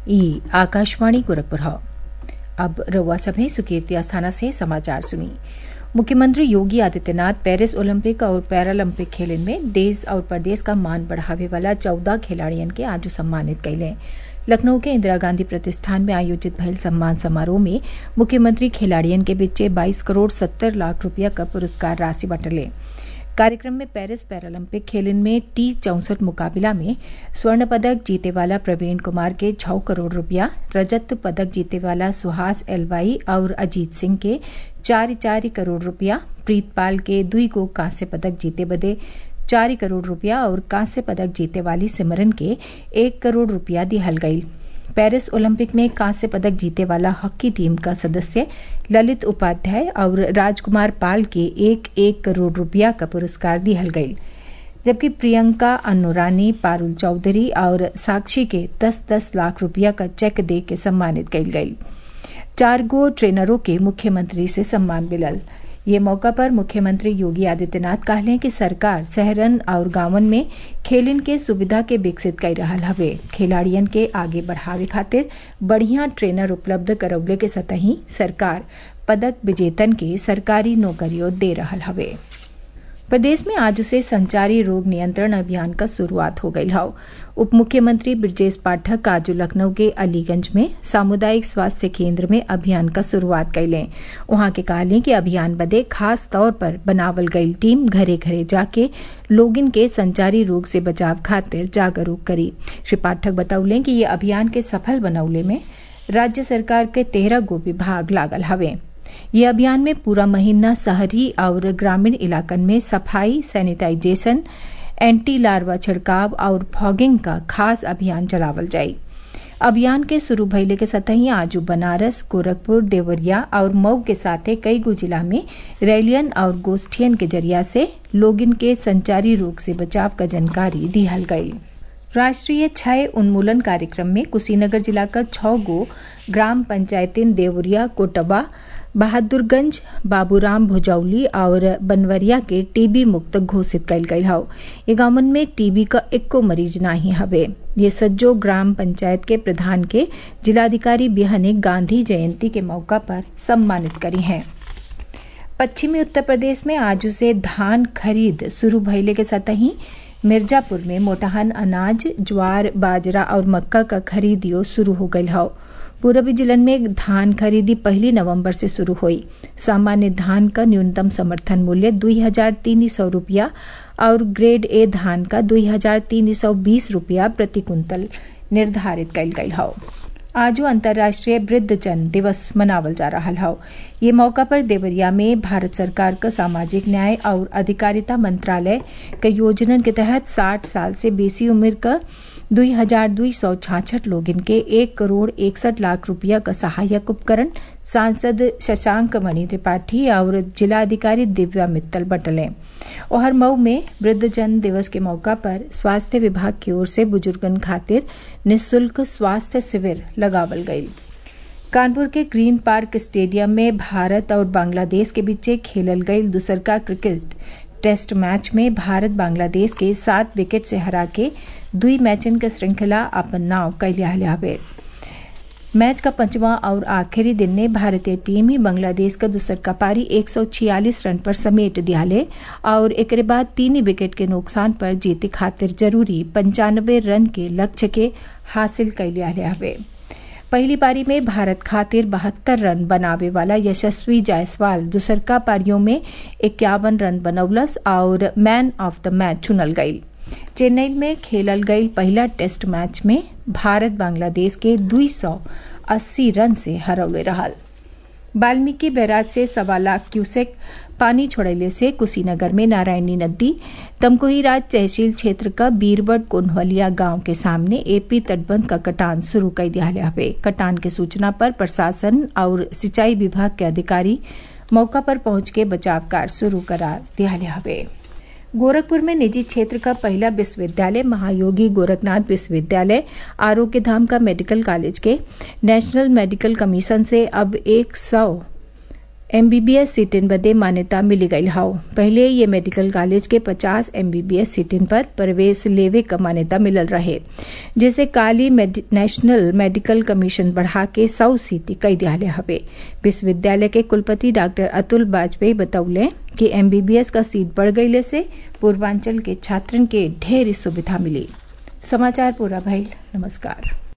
ई आकाशवाणी गोरखपुर है अब रउआ सभे सुकीर्ति अस्थाना से समाचार सुनी मुख्यमंत्री योगी आदित्यनाथ पेरिस ओलंपिक और पैरालंपिक खेलन में देश और प्रदेश का मान बढ़ावे वाला चौदह खिलाड़ियन के आज सम्मानित कैले लखनऊ के इंदिरा गांधी प्रतिष्ठान में आयोजित भयल सम्मान समारोह में मुख्यमंत्री खिलाड़ियन के बीच बाईस करोड़ सत्तर लाख रुपया का पुरस्कार राशि बटले कार्यक्रम में पेरिस पैरालंपिक खेलन में टी चौसठ मुकाबला में स्वर्ण पदक जीते वाला प्रवीण कुमार के छह करोड़ रुपया रजत पदक जीते वाला सुहास एलवाई और अजीत सिंह के चार चार करोड़ रुपया प्रीतपाल के दुई को कांस्य पदक जीते बदे चार करोड़ रुपया और कांस्य पदक जीते वाली सिमरन के एक करोड़ रुपया दिहल गई पेरिस ओलंपिक में कांस्य पदक जीते वाला हॉकी टीम का सदस्य ललित उपाध्याय और राजकुमार पाल के एक एक करोड़ रुपया का पुरस्कार दिहल गई जबकि प्रियंका अन्नूरानी पारुल चौधरी और साक्षी के दस दस लाख रुपया का चेक दे के सम्मानित कल गई चार गो ट्रेनरों के मुख्यमंत्री से सम्मान मिलल ये मौका पर मुख्यमंत्री योगी आदित्यनाथ कहले कि सरकार शहरन और गांवन में खेलन के सुविधा के विकसित कर रहा हवे खिलाड़ियन के आगे बढ़ावे खातिर बढ़िया ट्रेनर उपलब्ध करौले के सतही सरकार पदक विजेतन के सरकारी नौकरियों दे रहा हवे प्रदेश में आज से संचारी रोग नियंत्रण अभियान का शुरुआत हो गई है उप मुख्यमंत्री ब्रजेश पाठक आज लखनऊ के अलीगंज में सामुदायिक स्वास्थ्य केंद्र में अभियान का शुरुआत कैले वहां के कहले कि अभियान बदे खास तौर पर बनावल गई टीम घरे घरे जाके लोगिन के संचारी रोग से बचाव खातिर जागरूक करी श्री पाठक बतौले कि ये अभियान के सफल बनौले में राज्य सरकार के तेरह गो विभाग लागल हवे ये अभियान में पूरा महीना शहरी और ग्रामीण इलाकन में सफाई सैनिटाइजेशन एंटी लार्वा छिड़काव और फॉगिंग का खास अभियान चलावल जाये अभियान के शुरू भइले के सतही आज बनारस गोरखपुर देवरिया और मऊ के साथे कई गो जिला में रैलियन और गोष्ठियन के जरिया से लोगिन के संचारी रोग से बचाव का जानकारी दिहल गई राष्ट्रीय क्षय उन्मूलन कार्यक्रम में कुशीनगर जिला का छह गो ग्राम पंचायतें देवरिया कोटबा बहादुरगंज बाबूराम भुजौली और बनवरिया के टीबी मुक्त घोषित कल गई हौ ये गांवन में टीबी का इक्को मरीज नाही हवे ये सज्जो ग्राम पंचायत के प्रधान के जिलाधिकारी बिहने गांधी जयंती के मौका पर सम्मानित करी हैं पश्चिमी उत्तर प्रदेश में आज से धान खरीद शुरू भइले के सतही मिर्जापुर में मोटाहन अनाज ज्वार बाजरा और मक्का का खरीदियो शुरू हो गई हौ पूर्वी जिलन में धान खरीदी पहली नवंबर से शुरू हुई सामान्य धान का न्यूनतम समर्थन मूल्य दुई हजार तीन सौ रूपया और ग्रेड ए धान का दुई हजार तीन सौ बीस रूपया प्रति कुंतल निर्धारित कल गई हौ आज अंतर्राष्ट्रीय वृद्धजन दिवस मनावल जा रहा है ये मौका पर देवरिया में भारत सरकार का सामाजिक न्याय और अधिकारिता मंत्रालय के योजनन के तहत 60 साल से बेसी उम्र का दुई हजार दुई सौ छाछठ लोग इनके एक करोड़ इकसठ लाख रुपया का सहायक उपकरण सांसद शशांक मणि त्रिपाठी और जिलाधिकारी दिव्या मित्तल बटले और मऊ में वृद्धजन दिवस के मौका पर स्वास्थ्य विभाग की ओर से बुजुर्गन खातिर निशुल्क स्वास्थ्य शिविर लगावल गई कानपुर के ग्रीन पार्क स्टेडियम में भारत और बांग्लादेश के बीच खेलल गई दूसरका क्रिकेट टेस्ट मैच में भारत बांग्लादेश के सात विकेट से हरा के दुई मैचन के श्रृंखला अपन नाव कैलिया हवे मैच का पंचवा और आखिरी दिन ने भारतीय टीम ही बांग्लादेश का दूसर का पारी 146 रन पर समेट दियाले और एक बाद तीन विकेट के नुकसान पर जीते खातिर जरूरी पंचानबे रन के लक्ष्य के हासिल कैलिया हवे पहली पारी में भारत खातिर बहत्तर रन बनावे वाला यशस्वी जायसवाल दूसरका पारियों में इक्यावन रन बनौलस और मैन ऑफ द मैच चुनल गई चेन्नई में खेलल गई पहला टेस्ट मैच में भारत बांग्लादेश के 280 रन से हरौले रहल वाल्मीकि बैराज से सवा लाख क्यूसेक पानी छोड़ले से कुशीनगर में नारायणी नदी तमकोही राज तहसील क्षेत्र का बीरबट कोन्हवलिया गांव के सामने एपी तटबंध का कटान शुरू कर दिया हवे कटान के सूचना पर प्रशासन और सिंचाई विभाग के अधिकारी मौका पर पहुंच के बचाव कार्य शुरू करा दिया हवे गोरखपुर में निजी क्षेत्र का पहला विश्वविद्यालय महायोगी गोरखनाथ विश्वविद्यालय आरोग्य धाम का मेडिकल कॉलेज के नेशनल मेडिकल कमीशन से अब एक सौ एमबीबीएस सीटिन बदे मान्यता मिली गई हाउ पहले ये मेडिकल कॉलेज के 50 एमबीबीएस सीटिन पर प्रवेश लेवे क मान्यता मिलल रहे जैसे काली मेडि, नेशनल मेडिकल कमीशन बढ़ा के 100 सीट कई दियाले हवे विश्वविद्यालय के कुलपति डॉक्टर अतुल बाजपेयी बतौले कि एमबीबीएस का सीट बढ़ गईले से पूर्वांचल के छात्रन के ढेर सुविधा मिली समाचार पूरा भइल नमस्कार